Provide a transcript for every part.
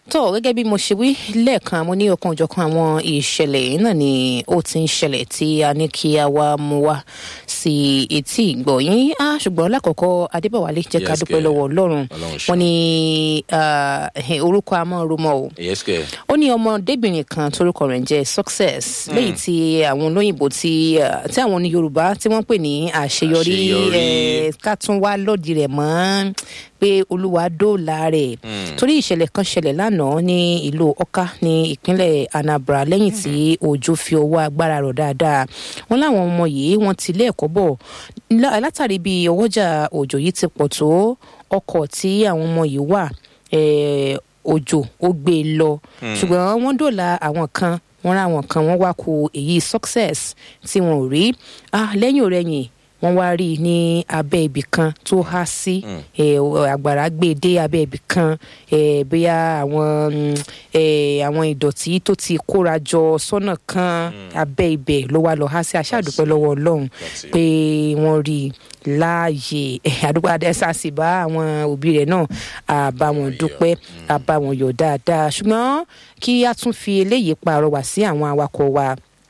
tó gẹ́gẹ́ bí mo ṣe wí lẹ́ẹ̀kan mo ní ọ̀kan òjọ̀kan àwọn ìṣẹ̀lẹ̀ yìí náà ni ó ti ń ṣẹlẹ̀ tí a ní kí a wá mú wá sí etí ìgbọ̀yìn á ṣùgbọ́n lákọ̀ọ́kọ́ adébọ̀wálé jẹ́ ká Yes, dúpẹ́ kẹ́. lọ́wọ́ ọlọ́run Ọlọ́run ṣeun. wọn ní ah, orúkọ amóhùnrúmọ o yes kẹ ó ní ọmọdébìnrin kan torúkọ rẹ̀ ń jẹ́ success lẹ́yìn tí àwọn olóyìnbó tí ah, tí àwọn ní yorùbá tí wọ́n pè ní àṣeyọrí Àṣeyọrí. eh, ká tún wá lòdì rẹ̀ mọ́ pé olúwa dóòlà rẹ̀ torí ìṣẹ̀lẹ̀ kan ṣẹlẹ̀ lánàá ní ìlú ọ̀ká ní ìpínlẹ̀ anambra lẹ́yìn tí òjò fi ọwọ́ agbára rọ̀ dáadáa wọn láwọn ọmọ yìí wọ́n ti ilé ẹ̀kọ́ bọ̀ lá- látàrí bí ọwọ́jà òjò yìí ti pọ̀ tó ọkọ̀ tí àwọn ọmọ yìí wà eh, òjò ó gbé e lọ ṣùgbọ́n wọ́n dòòlà àwọn kan wọ́n rá àwọn kan wọ́n wá ku èyí success tí wọn ò rí ah, lẹ́yìn òrẹ́yìn wọ́n wá rí i ní abẹ́ ibì kan tó há sí eh, àgbàrá gbé e dé abẹ́ ibì kan eh, bóyá àwọn mm, eh, àwọn ìdọ̀tí tó ti kóra jọ sọ́nà kan abẹ́ ibẹ̀ ló wá lọ há sí aṣáàdúpẹ́ lọ́wọ́ ọlọ́run That's it. pé wọ́n rí i láàyè eh, àdúgbò adẹ́sà sì bá àwọn òbí rẹ̀ náà àbá wọn dúpẹ́ àbá wọn yọ̀ dáadáa ṣùgbọ́n kí a tún fi eléyìí pàrọwà sí àwọn awakọ̀ wa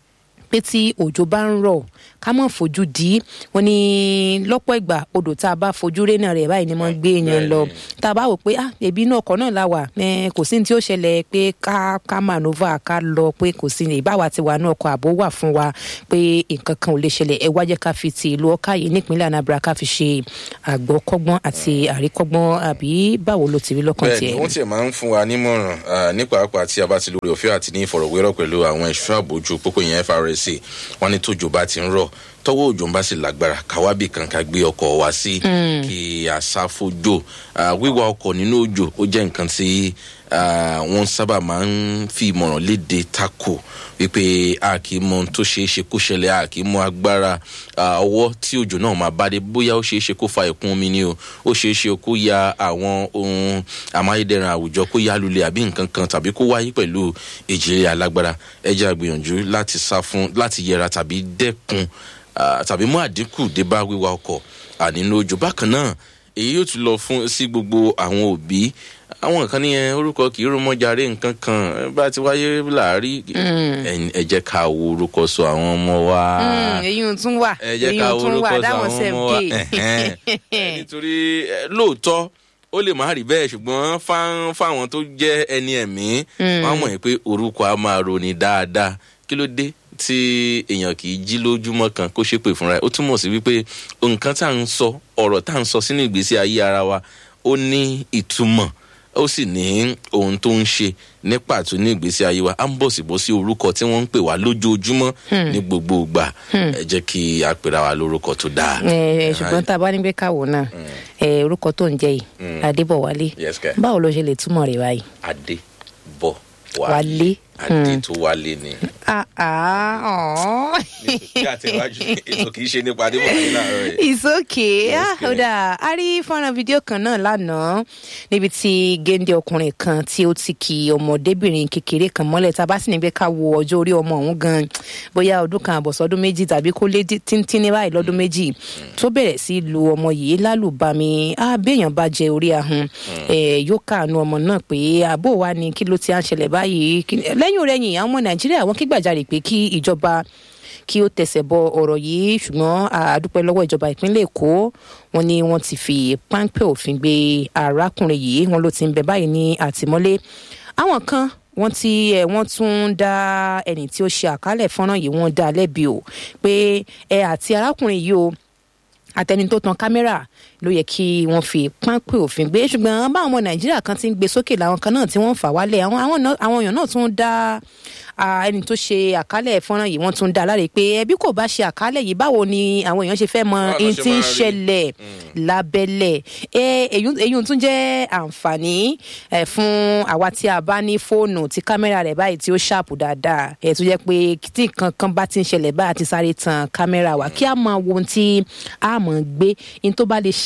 pé tí òjò bá ń rọ̀ ká mọ̀ fojú di wọn ní lọ́pọ̀ ìgbà odò tá a bá fojú rénà rẹ̀ báyìí ni wọ́n gbé yẹn lọ tá a bá wò pé ah ẹbí inú ọkọ̀ náà la wà eh, kò sí ní tí ó ṣẹlẹ̀ pé ká ká manova ká lọ pé kò sí ní ìbáwa ti wà ní ọkọ̀ àbó wà fún wa pé nǹkan kan ò lè ṣẹlẹ̀ ẹ wá jẹ́ ká fi ti ìlú ọ̀ká yìí nípínlẹ̀ anambra ká fi ṣe àgbọ̀kọ́gbọ́n àti àríkọ́gbọ́n àbí báwo ló ti rí lọ́kàn bẹ́ẹ̀ tiẹ̀ ni wọ́n tiẹ̀ máa ń fún wa nímọ̀ràn ah, ní pàápàá tí a bá ti lórí òfin àti ní ìfọ̀rọ̀wérọ̀ pẹ̀lú àwọn ẹ̀ṣọ́ àbójú pópó yẹn FRSC wọ́n ní tójò bá ti ń rọ̀ tọwọ́ òjò ń bá sì lágbára káwábì kan ká gbé ọkọ̀ wá sí kí a sá fójò Ah, wíwa ọkọ̀ nínú òjò ó jẹ́ nǹkan tí ah, wọ́n sábà máa ń fi ìmọ̀ràn léde tako wípé a kì í mọ ohun tó ṣeé ṣe kó ṣẹlẹ̀ a kì í mọ agbára ah, ọwọ́ tí òjò náà máa bá dé bóyá ó ṣeé ṣe kó fa ìkún omi ni o ó ṣeé ṣe kó ya àwọn ohun amáyédẹrùn àwùjọ kó ya lulẹ̀ àbí nǹkan kan tàbí kó wáyé pẹ̀lú ìjìnlẹ̀ alágbára ẹ jẹ́ àgbìyànjú láti sá fún láti yẹra tàbí dẹ́kun ah, tàbí mú àdínkù dé bá wíwa ọkọ̀ ànínú òjò bákan náà èyí yóò tún lọ fún sí gbogbo àwọn òbí àwọn kan nìyẹn orúkọ kì í rúmọjàre nǹkan kan ẹ bá ti wáyé láàárí ẹ- ẹ jẹ́ ká wo orúkọ sọ àwọn ọmọ wa èyí ò tún wà ẹ jẹ́ èyí ká ò wo tún orúkọ wà sọ dáwọn àwọn sef ọmọ wa gay. Ẹ̀hẹ́n. Ẹ, nítorí ẹ, lóòótọ́ ó lè má rí bẹ́ẹ̀ ṣùgbọ́n fáwọn fáwọn tó jẹ́ ẹni ẹ̀mí wọ́n á mọ̀ pé orúkọ á máa roni dáadáa kí ló dé tí èèyàn kì í jí lójúmọ́ kan kó ṣépè fúnra ẹ̀ ó túmọ̀ sí wípé nǹkan tá à ń sọ ọ̀rọ̀ tá à ń sọ sínú ìgbésí ayé ara wa ó ní ìtumọ̀ ó sì ní ohun tó ń ṣe ní pàtó ní ìgbésí ayé wa á ń bọ̀ sí bọ́ sí orúkọ tí wọ́n ń pè wá lójoojúmọ́ ní gbogbo ìgbà ẹ jẹ́ kí a pèrà wá lórúkọ tó dáa. Eh, ṣùgbọ́n tá a bá ní pé káwọ́ náà eh, orúkọ tó ń jẹ́ yìí adébọ̀wálé Yes, kẹ́. báwo ló ṣe lè túmọ̀ rẹ̀ báyìí. adé bọ̀ Wálé. adé tó wálé ni. Ah, ah, oh. kí àtẹ̀wájú ètò kì í ṣe nípa adé bọ̀ wálé láàárọ̀ yìí. It's okay. Yes, Ah, kẹ́. ó dáa. a rí fọ́nrán fídíò kan náà lánàá níbi tí géńdé ọkùnrin kan tí ó ti kì ọmọdébìnrin kékeré kan mọ́lẹ̀ tá a bá sì ní pé ká wo ọjọ́ orí ọmọ ọ̀hún gan bóyá ọdún kan àbọ̀sọ́dún méjì tàbí kó lé dí- tíntín ní báyìí lọ́dún méjì tó bẹ̀rẹ̀ sí lu ọmọ yìí lálùbami ah, béèyàn bá jẹ orí ahun eh, yóò káàánú ọmọ náà pé àbó wa ni kí ló ti à ń ṣẹlẹ̀ báyìí Kí- lẹ́yìn òrẹ́yìn àwọn ọmọ nàìjíríà wọ́n kígbàjarè pé kí ìjọba kí ó tẹsẹ̀ bọ ọ̀rọ̀ yìí ṣùgbọ́n àdúpẹ́ lọ́wọ́ ìjọba ìpínlẹ̀ èkó wọn ni wọ́n ti fi páńpẹ́ òfin gbé arákùnrin yìí wọn ló ti ń bẹ báyìí ní àtìmọ́lé àwọn kan wọ́n ti ẹ̀ wọ́n tún ń dá ẹni tí ó ṣe àkálẹ̀ fọ́nrán yìí wọ́n dá a lẹ́bi o pé ẹ àti arákùnrin yìí o àtẹni tó tan kámẹ́rà ló yẹ kí wọ́n fi páńpẹ́ òfin gbé ṣùgbọ́n báwọn ọmọ nàìjíríà kan ti ń gbé sókè làwọn kan náà tí wọ́n ń fà wálẹ̀ àwọn àwọn náà- àwọn èèyàn náà tún dá ah, ẹni tó ṣe àkálẹ̀ fọ́nrán yìí wọ́n tún dá a láre pé ẹbí kò bá ṣe àkálẹ̀ yìí báwo ni àwọn èèyàn ṣe fẹ́ mọ Báwo la ohun ṣe tí ń máa rí? ṣẹlẹ̀ lábẹ́lẹ̀ ẹ èyí èyí tún jẹ́ àǹfààní ẹ fún àwa tí a bá ní fóònù tí kámẹ́rà rẹ̀ báyìí tí ó ṣàpù dáadáa ẹ tó jẹ́ pé tí nǹkan kan bá ti ń ṣẹlẹ̀ báyìí àti sáré tan kámẹ́rà wa kí a máa wo ohun tí a máa gbé ohun tó bá lè ṣà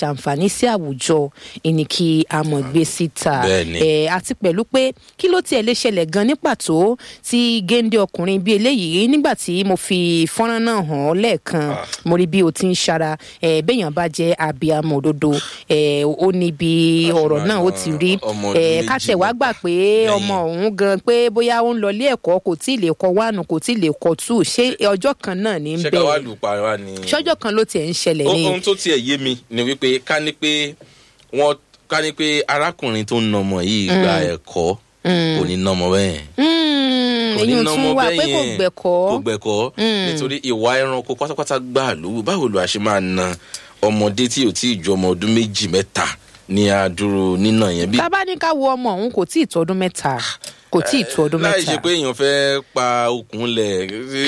ṣàǹfààní sí àwùjọ ìní kí a mọ̀ gbé síta Bẹ́ẹ̀ni. ẹ àti pẹ̀lú pé kí ló tiẹ̀ lè ṣẹlẹ̀ gan ní pàtó tí géńdé ọkùnrin bíi eléyìí nígbà tí mo fi fọ́nrán náà hàn ọ́ lẹ́ẹ̀kan mo rí bí o ti ń ṣara ẹ béèyàn bá jẹ́ abiyamọ òdodo ẹ ó ní bí ọ̀rọ̀ náà ó ti rí ọmọ ọdún ẹ méjì kátẹ̀ wá gbà pé lẹ́yìn. ọmọ òun gan pé bóyá ó ń lọ ilé ẹ̀kọ́ kò tí ì lè kọ wánu kò tí ì lè kọ tù ṣé ọjọ́ kan náà ní ṣé ká wá bẹ́ẹ̀ lù pa wá ni. ṣọ́jọ́ kan ló tiẹ̀ ń ṣẹlẹ̀ ní ohun tó tiẹ̀ yé mi ni wípé ká ní pé wọ́n ká ní pé arákùnrin tó ń nọmọ yìí gba ẹ̀kọ́ kò ní nọmọ bẹ́ẹ̀ Mm, kò ní èyí nọmọ tún wà pé kò bẹ́ẹ̀ gbẹ̀kọ́ kò gbẹ̀kọ́ nítorí ìwà ẹranko pátápátá gbà lówó báwo ló a ṣe máa na ọmọdé tí ò tí ì ju ọmọ ọdún méjì mẹ́ta ní adúró nínà yẹn bí tá a bá ní ká wo ọmọ òun kò tí ì tó ọdún mẹ́ta kò tí ì tó ọdún láì mẹ́ta ṣe pé èèyàn fẹ́ pa okùn lẹ̀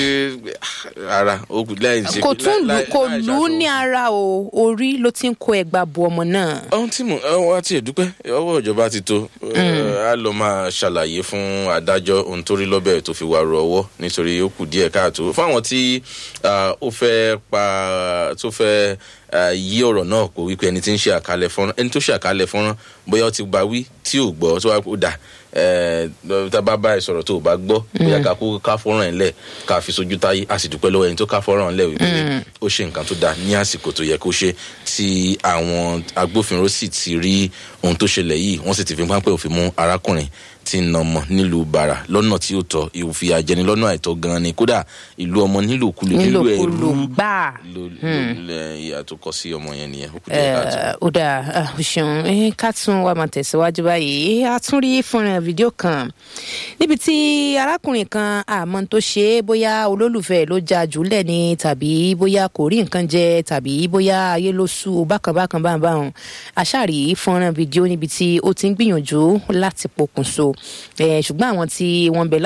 ara okùn láì ṣe kò pé- tún lù láì- kò láì lù ú ṣaṣọ ní ara o orí ló ti ń kó ẹgbàá bu ọmọ náà. ohun tí mo wá tiẹ̀ dúpẹ́ ọwọ́ ìjọba ti tó a lọ máa ṣàlàyé fún adájọ́ ohun tó rí lọ́bẹ̀ tó fi wá ru ọwọ́ nítorí ó kù díẹ̀ káàtó fáwọn tí ah, ó fẹ́ pa tó fẹ́ ah, yí ọ̀rọ̀ náà kó wípé ẹni tí ń ṣe àkálẹ̀ fọ́nrán ẹni tó ṣe àkálẹ̀ fọ́nrán bóyá ó ti bá wí tí ò gbọ́ tó wá kó dà ẹ tá a bá bá ẹ sọ̀rọ̀ tó o bá gbọ́ bóyá ká kó ká fọ́nrán ẹ̀ lẹ̀ ká fi sojú táyé a sì dúpẹ́ lọ́wọ́ ẹni tó ká fọ́nrán lẹ̀ wípé ó ṣe nǹkan tó dáa ní àsìkò tó yẹ kó ṣe tí àwọn agbófinró sì ti rí ohun tó ṣẹlẹ̀ yìí wọ́n sì ti fi pápẹ́ òfin mú arákùnrin tí ń nọmọ nílùú bàrà lọ́nà tí ó tọ́ ìwòfin àjẹni lọ́nà àìtọ́ gan ni kódà ìlú ọmọ nílòkulò nílò ẹrú nílòkulò gbáà. ló ló ìyá tó kọ sí ọmọ yẹn nìyẹn ó kù díẹ̀ káàtó. Eh, ó dáa ah, o ṣeun Eh, ká tún wá máa tẹ̀síwájú báyìí a tún rí fúnra fídíò kan níbi tí arákùnrin kan àmọ́ tó ṣe é bóyá olólùfẹ́ ló já jùlẹ̀ ni tàbí bóyá kò rí nǹkan jẹ tàbí bóyá ayé ló sú u bákan bákan bákan bákan àṣàrí fúnra fídíò níbi tí ó ti ń gbìyànjú láti pokùnso Eh, ṣùgbọ́n àwọn tí wọ́n bẹ